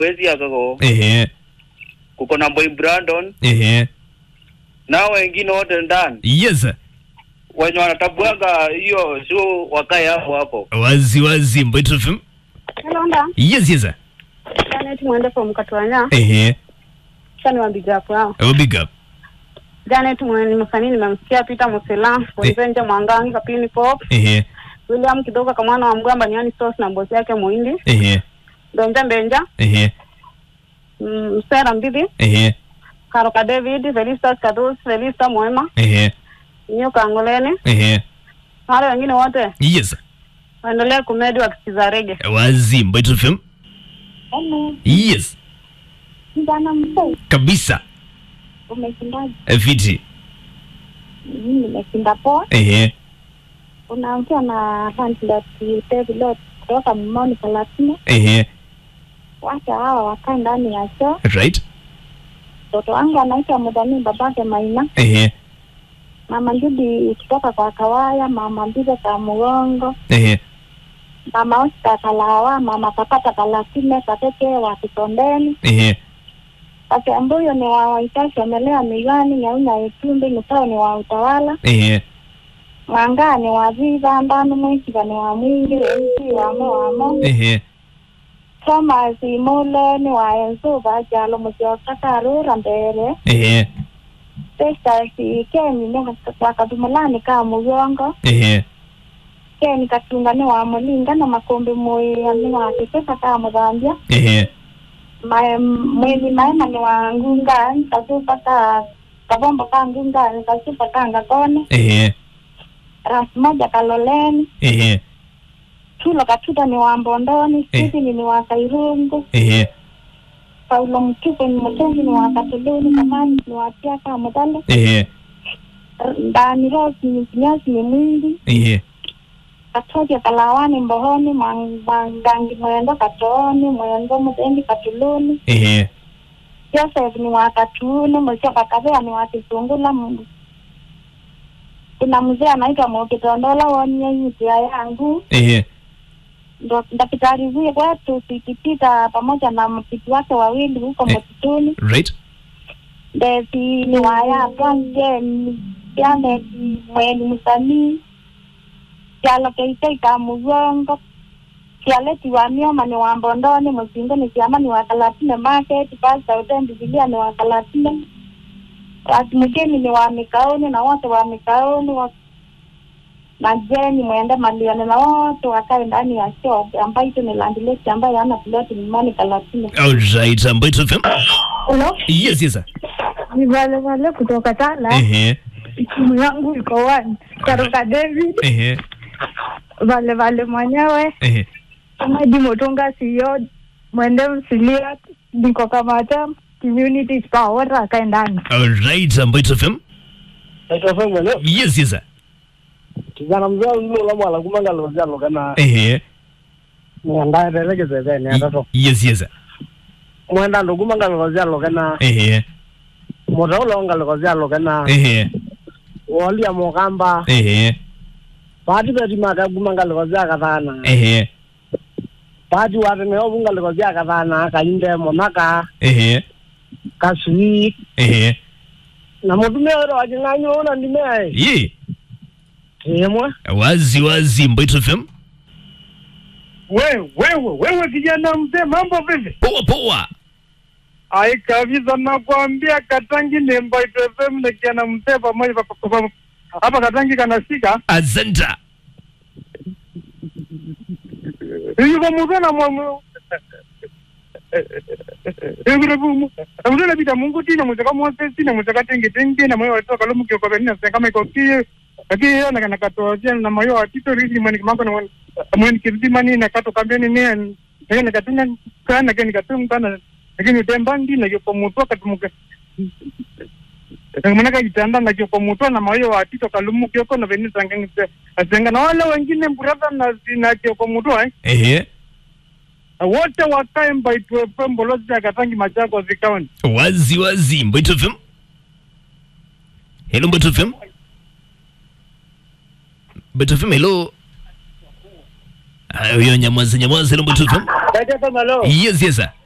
kwezi yakako ehe kuko na boy Brandon ehe na wengine wote ndani yes wenye wanatabuaga hiyo sio wakae hapo hapo. wazi wazi Mbwetu FM Hello, nda. yes yes Janet mwende from Katwanya. ehe Kisha niwaambie hapo hao. oh big up Janet mwende msanii nimemsikia Peter Musela, Wenzenje Mwangangi Kapini Pop, ehe William Kidogo kama mwana wa Mgamba Niani Sauce na bosi yake Muhindi, ehe Benja Benja, ehe mm, Msera Mbidi, ehe Karoka David, Felista Kadus, Felista Mwema, ehe Nyo Kangoleni, ehe na wale wengine wote yes waendelee kumedi wakisikiza rege. wazi Mbwetu FM Hello, yes kijana mzee, kabisa umeshindaje? Eh, fiti Mimi nimeshinda poa. ehe Unaongea na Handlet David kutoka Mimoni Palatine. ehe Wacha hawa wakae ndani ya choo. right Mtoto wangu anaitwa Mudhani, babake Maina. ehe Mama Ndudi kutoka kwa Kawaya, mama Mbize ka Mugongo, ehe mama Oscar Kalawa, mama Kapata Kalatine, Katete wa Kitondeni. ehe Wakiambuyo ni wa Waitashi wamelea Migani, Nyaunya Itumbi, Mutao ni wa Utawala. ehe Mwanga ni wa Viva, Ndanu Mwikiva ni wa Mwingi, Msi wamo wamo. ehe Thomas Mule ni wa Enzuba, Jalo Musyoka Karura Mbere. ehe Festus Keni ni wa Kadumulani ka Mugongo. ehe Keni Katunga ni wa Mulinga na Makombe Moya ni wa Kipesa ka Mudhambia. ehe Ma- Mwezi Maema ni wa Ngunga, Kasupa ka Kabombo ka Ngunga, Kasupa ka Ngakone. ehe Ras moja Kaloleni. ehe Chulo Katuta ni wa Mbondoni. Eh. Stephen ni wa Kairungu. ehe Paulo Mtupe ni Mutenzi ni wa Katuluni. Kamani ni wa Tiaka Mudale. ehe Ndani Rose ni Kinyasi ni Mwingi. ehe Katoja Kalawani Mbohoni. Mang- Mangangi Mwendo Katooni. Mwendo Mutendi Katuluni. ehe Joseph ni wa Katuni. Mwishoka Kavea ni wa Kisungula. M- Kuna mzee anaitwa Mokitondola wonye yitia yangu ehe ndo daktari huyo wetu sikipita pamoja na mpiti wake wawili huko Eh. msituni right ndezi ni waya twanje yane mweni msanii kyalo keitei ka mugongo kyaleti wa mioma ni wa mbondoni musingo ni kiama ni wa kalatine market pasta utendi bilia ni wa kalatine mgeni ni wa mikaoni na wote wa mikaoni wa na jeni mwende malione na wote wakae ndani ya shop ambayo ito ni landlady ambayo ana ploti mimani kalatine alright Mbwetu FM Hello, yes yes ni wale wale kutoka Tala. ehe Simu yangu iko one. Karoka David, ehe wale wale mwenyewe ehe Madi Motonga sio mwende msilia niko Kamata community power akae ndani. alright Mbwetu FM Naitwa Samuel. eh? yes yes Kijana mzee ulo la mwala kumanga lo jalo kana ehe ni andaye peleke zeze ni andato. yes yes Mwenda ndo kumanga lo jalo kana ehe mota ulo anga lo jalo kana ehe wali ya mokamba ehe pati beti maka kumanga lo jaka thana. ehe Pati wate ne obunga lo jaka thana kainde monaka ehe kaswi ehe na mutume ro ajinganyo ona ndime. ye Temwe. wazi wazi Mbwetu FM wewe wewe wewe kijana mzee mambo vipi poa poa ai kabisa nakwambia katangi ni Mbwaito FM na kijana mzee pamoja pa- pa- pa- hapa katangi kanashika asanta yuko mzee na mwamu mzee napita mungu tina muzeka mwose tina muzeka tengi tengi na moyo watoka lomu kio kwa nina kama iko kie lakini yeye na nakatoa na moyo wa tito ridi mani kimango na mweni kirdi mani na kato kambeni ni na na katina kana kani katung kana lakini tembandi na yuko mutwa katumuka manaka kitanda na yuko mutwa na moyo wa tito kalumu kioko na veni sangeng asenga na wale wengine brother na zina kioko mutwa eh ehe wote wakae Mbaitu FM bolozi ya Katangi Machakos County. wazi wazi Mbwetu FM hello Mbwetu FM Mbwetu FM hello Ah, huyo nyamaza nyamaza hello Mbwetu FM Kaje kama lo. yes yes sir